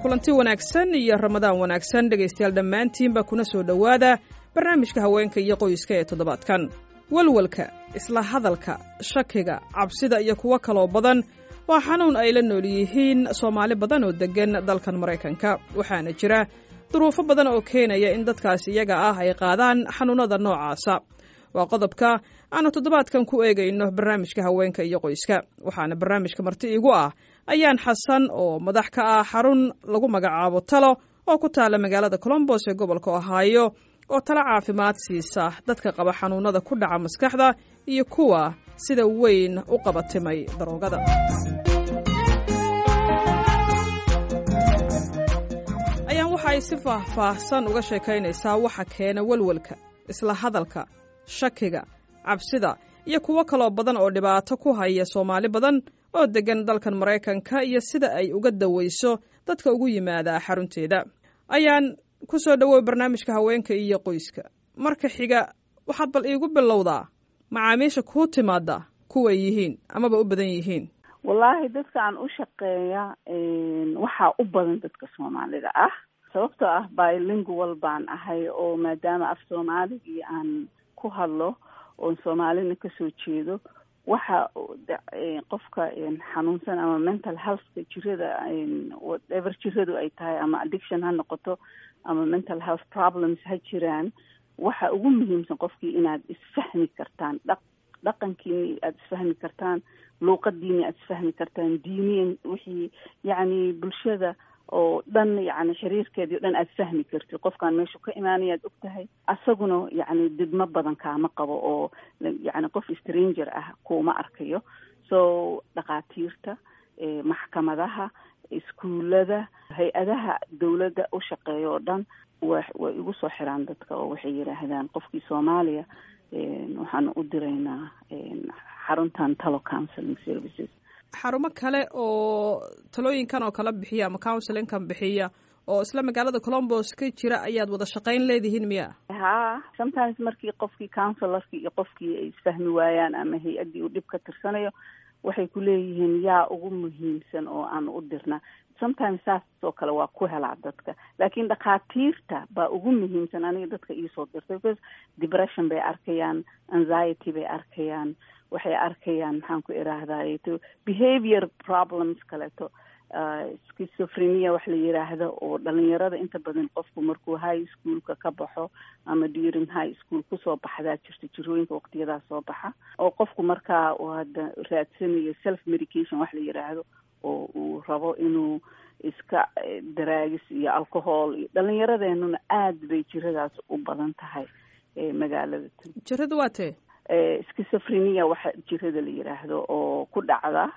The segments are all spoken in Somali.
kulanti wanaagsan iyo ramadaan wanaagsan dhegaystayaal dhammaantiinba kuna soo dhowaada barnaamijka haweenka iyo qoyska ee toddobaadkan walwalka isla hadalka shakiga cabsida iyo kuwo kaloo badan waa xanuun ay la nool yihiin soomaali badan oo deggan dalkan maraykanka waxaana jira duruufo badan oo keenaya in dadkaas iyaga ah ay qaadaan xanuunnada noocaasa waa qodobka aanu toddobaadkan ku eegayno barnaamijka haweenka iyo qoyska waxaana barnaamijka marti iigu ah ayaan xasan oo madax ka ah xarun lagu magacaabo talo oo ku taala magaalada colombos ee gobolka ohaayo oo talo caafimaad siisa dadka qaba xanuunnada ku dhaca maskaxda iyo kuwa sida weyn u qabatimay daroogada ayaan waxa ay si faahfaahsan uga sheekaynaysaa waxa keena walwalka isla hadalka shakiga cabsida iyo kuwo kaloo badan oo dhibaato ku haya soomaali badan oo deggan dalkan maraykanka iyo sida ay uga dawayso dadka ugu yimaada xarunteeda ayaan ku soo dhowow barnaamijka haweenka iyo qoyska marka xiga waxaad bal iigu bilowdaa macaamiisha kuu timaada kuway yihiin amaba u badan yihiin wallaahi dadka aan u shaqeeya waxaa u badan dadka soomaalida ah sababtoo ah bilingual baan ahay oo maadaama af soomaaligii aan ku hadlo oon soomaalina kasoo jeedo waxa qofka xanuunsan ama mental healthka jirada whatever jiradu ay tahay ama addiction ha noqoto ama mental health problems ha jiraan waxa ugu muhiimsan qofkii inaad isfahmi kartaan dhaq dhaqankiini aada isfahmi kartaan luuqadiini aada isfahmi kartaan diiniyan wixii yacni bulshada oo dhan yacni xiriirkeedii o dhan aada fahmi kartid qofkaan meeshu ka imaanaya ad og tahay asaguna yacni didmo badan kaama qabo oo yacni qof stranger ah kuuma arkayo so dhakhaatiirta maxkamadaha iskuullada hay-adaha dawladda u shaqeeya oo dhan wa way igu soo xiraan dadka oo waxay yidhaahdaan qofkii soomaaliya waxaanu u diraynaa xaruntan talo counseling services xarumo kale oo talooyinkan oo kala bixiya ama counselinkan bixiya oo isla magaalada colombos ka jira ayaad wada shaqayn leedihiin miya ha sometimes markii qofkii counselorkii iyo qofkii ay isfahmi waayaan ama hay-addii uu dhib ka tirsanayo waxay ku leeyihiin yaa ugu muhiimsan oo aan u dirna sometimes saasoo kale waa ku helaa dadka laakiin dhakhaatiirta baa ugu muhiimsan aniga dadka iisoo dirtay because depression bay arkayaan anxiety bay arkayaan waxay arkayaan maxaan ku iraahdaye to behavior problems kaleeto schizophrenia wax la yiraahdo oo dhalinyarada inta badan qofku markuu high schoolka ka baxo ama during high school kusoo baxdaa jirta jirooyinka waqtiyadaa soo baxa oo qofku markaa uu hadda raadsanayo self medication wax la yiraahdo oo uu rabo inuu iska daraagis iyo alcohol iyo dhalinyaradeenuna aada bay jiradaas u badan tahay magaalada jirada waa tee schizophrenia waxa jirada la yiraahdo oo ku dhacda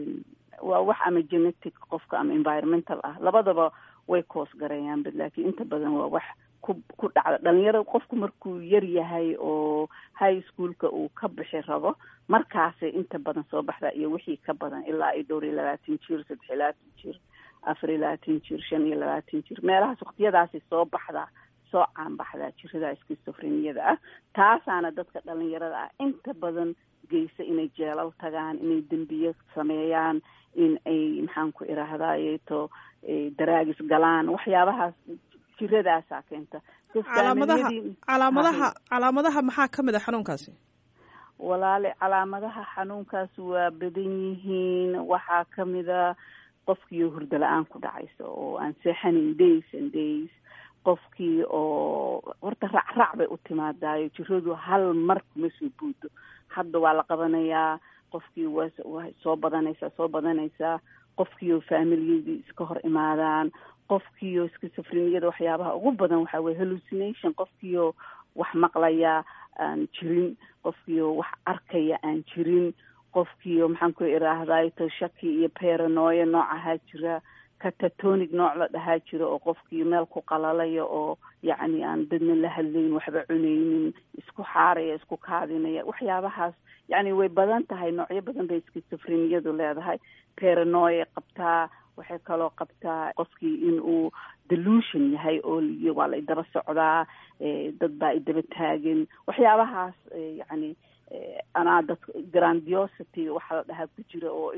waa wax ama genetic qofka ama environmental ah labadaba way koos gareeyaan bad laakiin inta badan waa wax ku ku dhacda dhalinyarada qofku markuu yar yahay oo high schoolka uu ka bixi rabo markaasay inta badan soo baxdaa iyo wixii ka badan ilaa ay dhowr iyo labaatan jir saddex iyo labaatan jir afar iyo labaatan jir shan iyo labaatan jir meelahaas waqtiyadaasay soo baxdaa soo caanbaxdaa jirada schizophreniada ah taasaana dadka dhalinyarada ah inta badan geysa inay jeelal tagaan inay dembiye sameeyaan in ay maxaan ku iraahdayeto daraagis galaan waxyaabahaas jiradaasaa keenta calaamadaha calaamadaha calaamadaha maxaa ka mid a xanuunkaasi walaale calaamadaha xanuunkaas waa badan yihiin waxaa kamida qofkiio hurdo la-aan ku dhacaysa oo aan seexanin days and days qofkii oo horta racrac bay u timaadaayo jiradu hal mar kuma soo buudo hadda waa la qabanayaa qofkii wa waa soo badanaysaa soo badanaysaa qofkiioo faamilyadii iska hor imaadaan qofkiioo schizophreniada waxyaabaha ugu badan waxaa weye hallucination qofkiioo wax maqlaya aan jirin qofkiioo wax arkaya aan jirin qofkiioo maxaan ku iraahday to shaki iyo paranoya noocahaa jira catatonic nooc la dhahaa jiro oo qofkii meel ku qalalaya oo yacni aan dadna la hadlayn waxba cunaynin isku xaaraya isku kaadinaya waxyaabahaas yacni way badan tahay noocyo badan bay schizophreniadu leedahay paranoya qabtaa waxay kaloo qabtaa qofkii in uu delusion yahay oo waa la idaba socdaa dad baa idaba taagan waxyaabahaas yacni anaa dad grandiosity waxaa la dhahaa ku jira oo inuu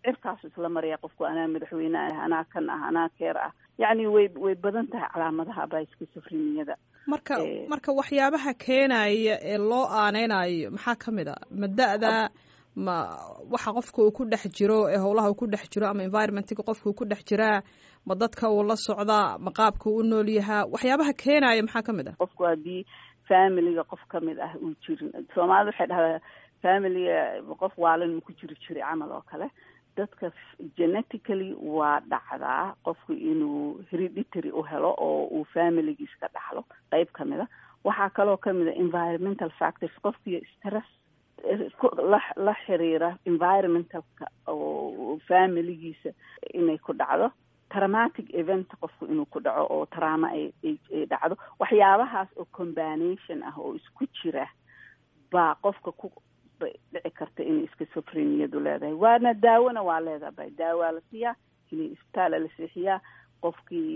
cirkaasu isla maraya qofku anaa madaxweyne ah anaa kan ah anaa keer ah yacni way way badan tahay calaamadaha biskisofreniyada marka marka waxyaabaha keenaya ee loo aaneynayo maxaa ka mid a ma da-da ma waxa qofka uu ku dhex jiro ee howlaha uu ku dhex jiro ama environmentga qofka uu ku dhex jiraa ma dadka uu la socdaa ma qaabka uu u nool yahaa waxyaabaha keenaya maxaa ka mid ah qofku haddii familiga qof ka mid ah uu jirin soomaalida waxay dhahdaa familiga qof waalin ma ku jiri jiray camal oo kale dadka genetically waa dhacdaa qofku inuu hereditary u helo oo uu familigiis ka dhaxlo qeyb ka mid a waxaa kaloo kamid a environmental factors qofkii stress la la xiriira environmentalka oo familigiisa inay ku dhacdo traumatic event qofku inuu ku dhaco oo trauma ay ay dhacdo waxyaabahaas oo combination ah oo isku jira baa qofka ku dhici karta inay skisofreniyadu leedahay waana daawona waa leedahay daawaa la siiyaa inay isbitaala la seexiyaa qofkii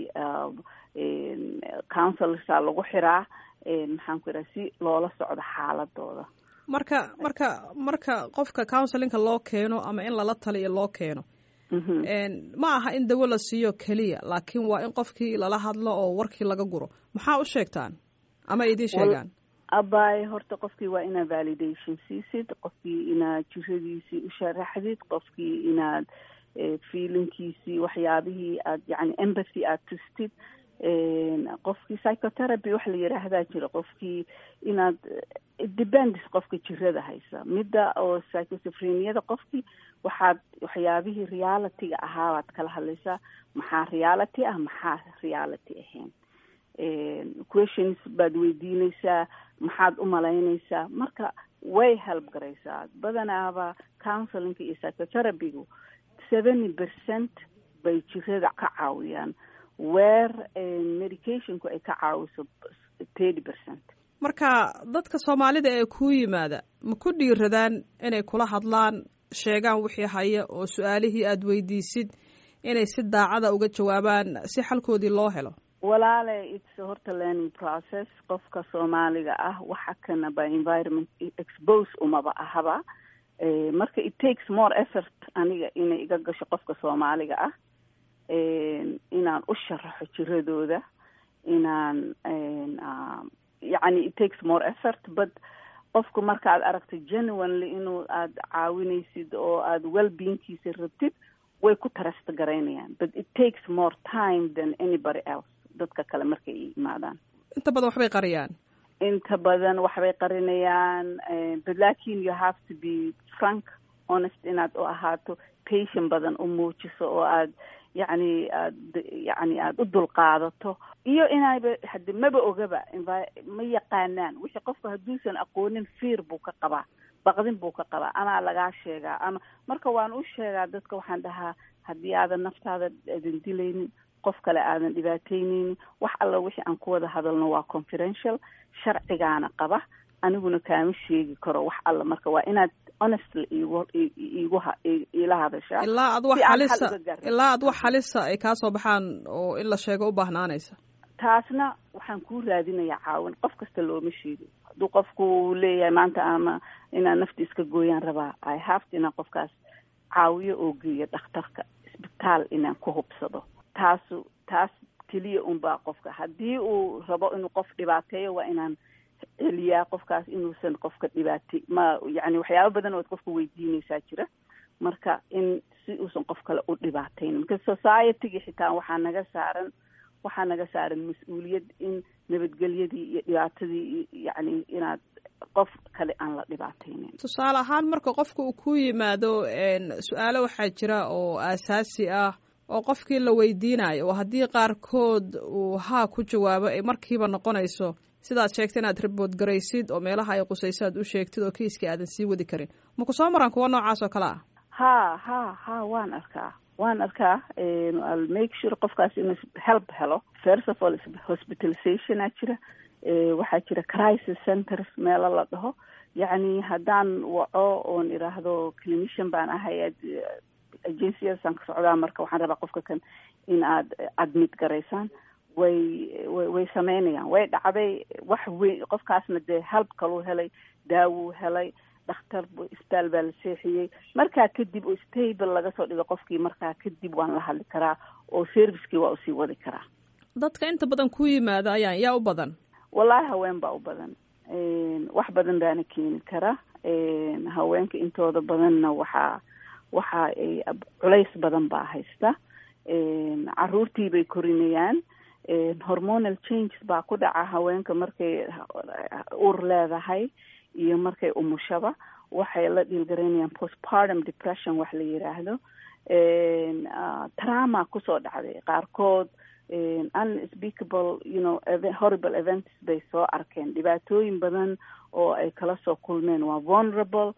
counselorsa lagu xiraa maxaan ku ihaha si loola socdo xaaladooda marka marka marka qofka counselinka loo keeno ama in lala taliyo loo keeno ma aha in dawo la siiyo keliya laakiin waa in qofkii lala hadlo oo warkii laga guro maxaa u sheegtaan ama idiin sheegaan abay horta qofkii waa inaad validation siisid qofkii inaad jiradiisii u sharaxdid qofkii inaad feelinkiisii waxyaabihii aad yani empathy aad tustid qofkii psychotherapy waxa la yidhaahdaa jira qofkii inaad depends qofka jirada haysa midda oo psychosopreniyada qofkii waxaad waxyaabihii realityga ahaabaad kala hadlaysaa maxaa reality ah maxaa reality ahayn questions baad weydiinaysaa maxaad u malaynaysaa marka way help garaysaa badanaaba counselinga iyo psychotherapygu seventy percent bay jirada ka caawiyaan weer medicationku ay ka caawiso thirty percent marka dadka soomaalida ee kuu yimaada ma ku dhiiradaan inay kula hadlaan sheegaan wixii haya oo su-aalihii aada weydiisid inay si daacada uga jawaabaan si xalkoodii loo helo walaale its horta learning process qofka soomaaliga ah waxa kana by environment expose umaba ahaba marka it takes more effort aniga inay iga gasho qofka soomaaliga ah inaan u sharaxo jiradooda inaan yacni it takes more effort but qofku markaad aragto genuinely inuu aada caawinaysid oo aada wellbeingkiisa rabtid way ku tarasta garaynayaan but it takes more time than anybody else dadka kale markay imaadaan inta badan waxbay qariyaan inta badan waxbay qarinayaan but lakin you have to be frank honest inaad u ahaato patient badan u muujiso oo aad yacni aad yani aada u dulqaadato iyo inayba hade maba ogaba ma yaqaanaan wixii qofku hadduusan aqoonin fiir buu ka qabaa baqdin buu ka qabaa amaa lagaa sheegaa ama marka waan u sheegaa dadka waxaan dhahaa haddii aadan naftaada aadan dilaynin qof kale aadan dhibaataynaynin wax alla wixii aan ku wada hadalno waa confidential sharcigaana qaba aniguna kaama sheegi karo wax alla marka waa inaad honestly igu igu ila hadashaa ilaa ad wax halisa ilaa ad wax halisa ay kaa soo baxaan oo in la sheego u baahnaanaysa taasna waxaan kuu raadinayaa caawin qof kasta looma sheego hadduu qofku leeyahay maanta ama inaan nafti iska gooyaan rabaa i have to inaan qofkaas caawiyo oo geeyo dhakhtarka isbitaal inaan ku hubsado taasu taas keliya unbaa qofka haddii uu rabo inuu qof dhibaateeyo waa inaan celiyaa qofkaas inuusan qofka dhibaatay ma yani waxyaaba badan ood qofka weydiinaysaa jira marka in si uusan qof kale u dhibaatayn marka societygii xitaa waxaa naga saaran waxaa naga saaran mas-uuliyad in nabadgelyadii iyo dhibaatadii yani inaad qof kale aan la dhibaataynin tusaale ahaan marka qofka uu ku yimaado su-aalo waxaa jira oo aasaasi ah oo qofkii la weydiinayo oo haddii qaarkood uu haa ku jawaabo ay markiiba noqonayso sidaad sheegta inaad ribood garaysid oo meelaha ay qusayso aad u sheegtid oo kiiskii aadan sii wadi karin maku soo maran kuwa noocaas oo kale ah ha ha ha waan arkaa waan arkaa al make sure qofkaas inuu help helo first of all hospitalizationaa jira waxaa jira crisis centers meelo la dhaho yacni haddaan waco oon iraahdo clinician baan ahay agenciyadaasaan ka socdaa marka waxaan rabaa qofka kan in aad admit garaysaan way way way sameynayaan way dhacday wax weyn qofkaasna dee help kaluu helay daawuu helay dhakhtar isbitaal baa la seexiyey markaa kadib oo stable laga soo dhigo qofkii markaa kadib waan la hadli karaa oo servicekii waa usii wadi karaa dadka inta badan ku yimaada ayaan yaa u badan wallaahi haween baa u badan wax badan baana keeni kara haweenka intooda badanna waxaa waxa ay culays badan baa haysta caruurtii bay korinayaan hormonal changes baa ku dhaca haweenka markay ur leedahay iyo markay umushaba waxay la dhiilgaraynayaan postpartum depression wax la yiraahdo trauma kusoo dhacday qaarkood unspeakable you know horrible events bay soo arkeen dhibaatooyin badan oo ay kala soo kulmeen waa vulnerable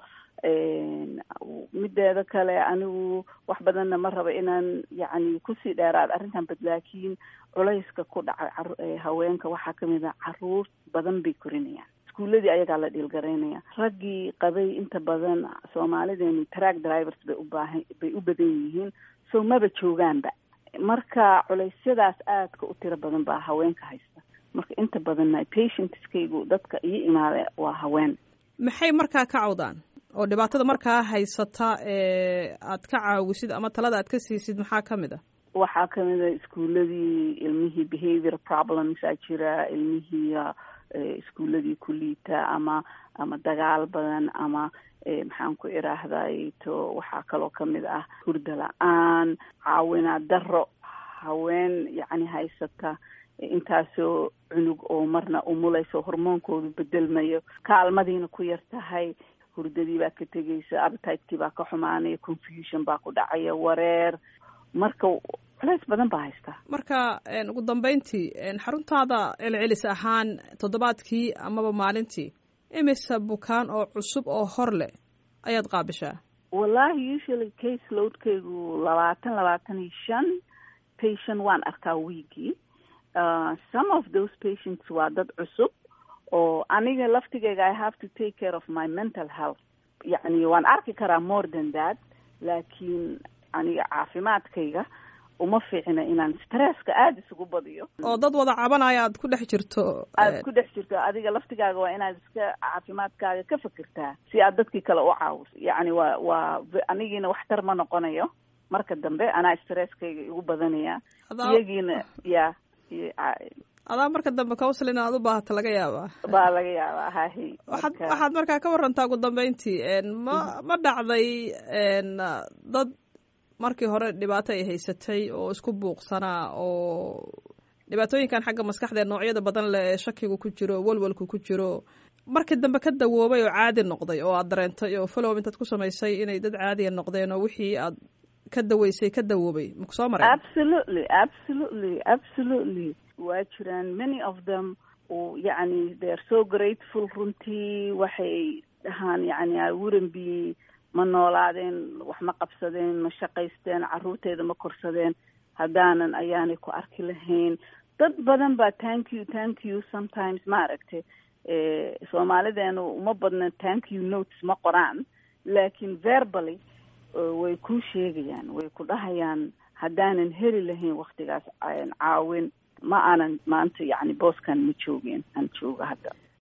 mideeda kale anigu wax badanna ma raba inaan yacni kusii dheeraad arrintan bad laakiin culayska ku dhacay haweenka waxaa kamid a caruur badan bay korinayaan iskuuladii ayagaa la dhiilgaraynaya raggii qabay inta badan soomaalideenu track drivers bay ubaahan bay u badan yihiin so maba joogaanba marka culeysyadaas aadka u tiro badan baa haweenka haysta marka inta badanna patientskaygu dadka iyo imaada waa haween maxay markaa ka cawdaan oo dhibaatada markaa haysata ee aad ka caawisid ama talada aad ka siisid maxaa ka mid a waxaa kamid a iskuuladii ilmihii behavior problemsaa jira ilmihii iskuuladii ku liita ama ama dagaal badan ama maxaan ku iraahday to waxaa kaloo kamid ah hurda la-aan caawinaa daro haween yacni haysata intaasoo cunug oo marna umulayso hormoonkoodu bedelmayo kaalmadiina ku yar tahay hurdadii baa ka tegaysa appetiteki baa ka xumaanaya confusion baa ku dhacaya wareer marka culays badan baa haystaa marka ugu dambeyntii xaruntaada celcelis ahaan toddobaadkii amaba maalintii imise bukaan oo cusub oo hor leh ayaad qaabishaa wallahi usually case loadkaygu labaatan labaatan iyo shan patient waan arkaa weekii uh, some of those patients waa dad cusub oo aniga laftigeyga i have to take care of my mental health yacni waan arki karaa more than that laakiin aniga caafimaadkayga uma fiicna inaan stresska aada isugu badiyo oo dad wada cabanaya aad ku dhex jirto aada ku dhex jirto adiga laftigaaga waa inaad iska caafimaadkaaga ka fekertaa si aad dadkii kale u caawiso yacni waa waa anigiina waxtar ma noqonayo marka dambe anaa stresskayga igu badanaya iyagiina ya adaa marka dambe counselin aad u baahata laga yaabaa baa laga yaabaa hahi waxaad waxaad markaa ka warantaa ugu dambeyntii ma ma dhacday dad markii hore dhibaato ay haysatay oo isku buuqsanaa oo dhibaatooyinkan xagga maskaxda noocyada badan leh ee shakigu ku jiro walwalku ku jiro markii dambe ka dawoobay oo caadi noqday oo aad dareentay oo follow intaad ku samaysay inay dad caadiya noqdeen oo wixii aad ka daweysay ka dawoobay maku soo maray absolutely absolutely absolutely waa jiraan many of them yacni they are so grateful runtii waxay dhahaan yacni i wouldn't be ma noolaadeen wax ma qabsadeen ma shaqaysteen carruurteeda ma korsadeen haddaanan ayaanay ku arki lahayn dad badan baa thank you thank you sometimes ma aragtay soomaalideenu uma badna thank you notes ma qoraan laakiin verbally way kuu sheegayaan way ku dhahayaan haddaanan heli lahayn waktigaas caawin ma aanan maanta yacni booskan ma joogeen aan jooga hadda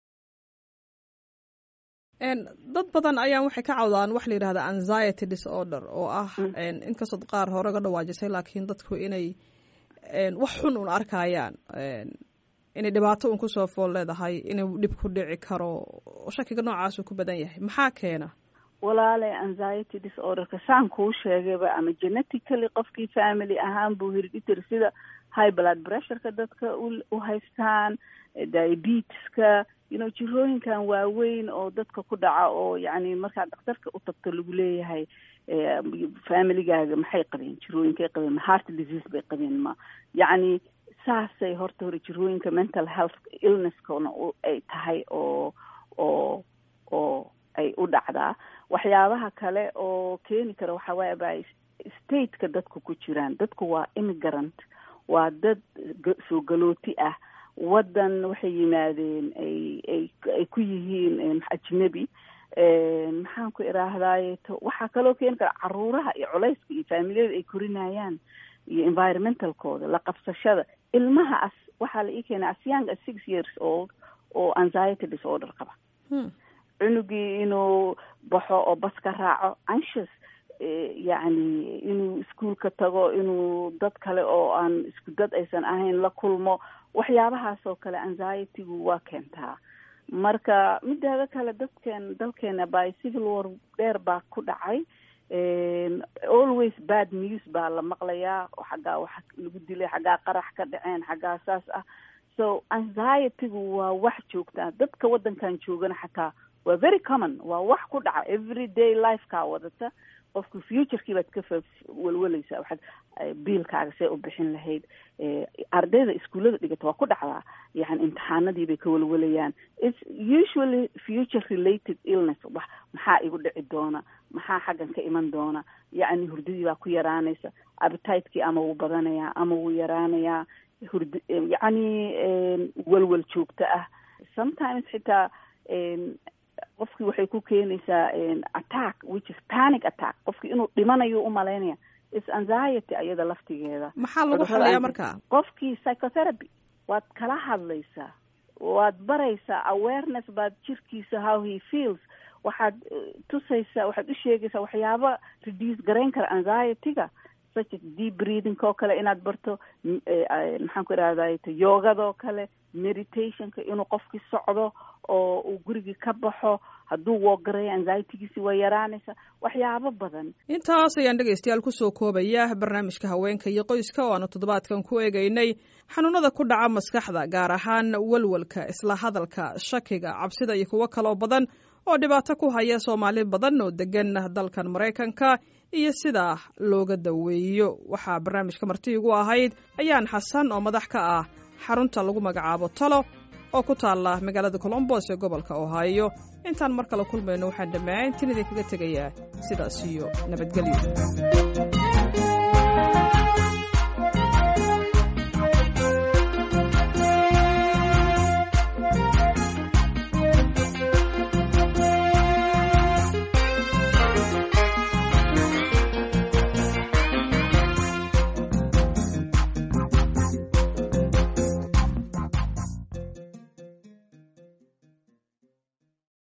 dad badan ayaan waxay ka cawdaan waxa la yidhahda anxiety disorder oo ah inkastood qaar hore ga dhawaajisay laakiin dadku inay wax xun un arkayaan inay dhibaato un kusoo fool leedahay inuu dhib ku dhici karo shakiga noocaasuu ku badan yahay maxaa keena walaale anxiety disorderka saan kuu sheegayba ama genetically qofkii family ahaan buu hereditary sida high blood pressureka dadka u haystaan diabeteska you know jirooyinkan waaweyn oo dadka ku dhaca oo yacni markaad dhakhtarka u tagto lagu leeyahay familigaaga maxay qabeen jirooyinkay qabeen ma heart disease bay qabeen ma yacni saasay horta hore jirooyinka mental health illnesskana ay tahay oo oo oo ay u dhacdaa waxyaabaha kale oo keeni kara waxaa waaya ba stateka dadku ku jiraan dadku waa immigrant waa dad soo galooti ah waddan waxay yimaadeen ay ay ay ku yihiin ajnebi maxaan ku idhaahdaye to waxaa kaloo keeni kara caruuraha iyo culayska iyo faamiliyada ay korinayaan iyo environmentalkooda la qabsashada ilmaha as waxaa la ii keenay as young as six years old oo anxiety disorder qaba cunugii inuu baxo oo bas ka raaco anxious yacni inuu iskuolka tago inuu dad kale oo aan isku dad aysan ahayn la kulmo waxyaabahaas oo kale anxietygu waa keentaa marka mideeda kale dadkeen dalkeena by civil war dheer baa ku dhacay always bad news baa la maqlayaa xaggaa wax lagu dilay xaggaa qarax ka dhaceen xaggaa saas ah so anxietygu waa wax joogtaa dadka waddankan joogana xataa waa very common waa wax ku dhaca every day lifekaa wadata qofka futurekii baad ka fa welweleysaa waxaad biilkaaga see u bixin lahayd ardayda iskuullada dhigata waa ku dhacdaa yani imtixaanadii bay ka welwelayaan its usually future related illness wax maxaa igu dhici doona maxaa xaggan ka iman doona yacni hurdadii baa ku yaraanaysa appetite-kii ama wuu badanayaa ama wuu yaraanayaa hurd yacni welwel joogto ah sometimes xitaa qofkii waxay ku keenaysaa attack which is panic attack qofkii inuu dhimanayo umalaynaya is anxiety ayada laftigeeda maxaa lagu xalayaa marka qofkii psychotherapy waad kala hadlaysaa waad baraysaa awareness baad jirkiisa how he feels waxaad tusaysaa waxaad u sheegaysaa waxyaaba reduce garayn kara anxietyga such as deep breathing oo kale inaad barto maxaan ku irahday yogadoo kale meditationka inuu qofkii socdo oo uu gurigii ka baxo hadduu woogarayo anxietygiisi waa yaraanaysa waxyaabo badan intaas ayaan dhegaystayaal kusoo koobaya barnaamijka haweenka iyo qoyska oo aanu toddobaadkan ku eegaynay xanuunada ku dhaca maskaxda gaar ahaan walwalka isla hadalka shakiga cabsida iyo kuwo kaloo badan oo dhibaato ku haya soomaali badan oo degan dalkan maraykanka iyo sidaa looga daweeyo waxaa barnaamijka marti igu ahayd ayaan xasan oo madax ka ah xarunta lagu magacaabo talo oo ku taalla magaalada colombos ee gobolka ohio intaan mar kale kulmayno waxaan dhammaantiin idinkaga tegayaa sidaas iyo nabadgelyo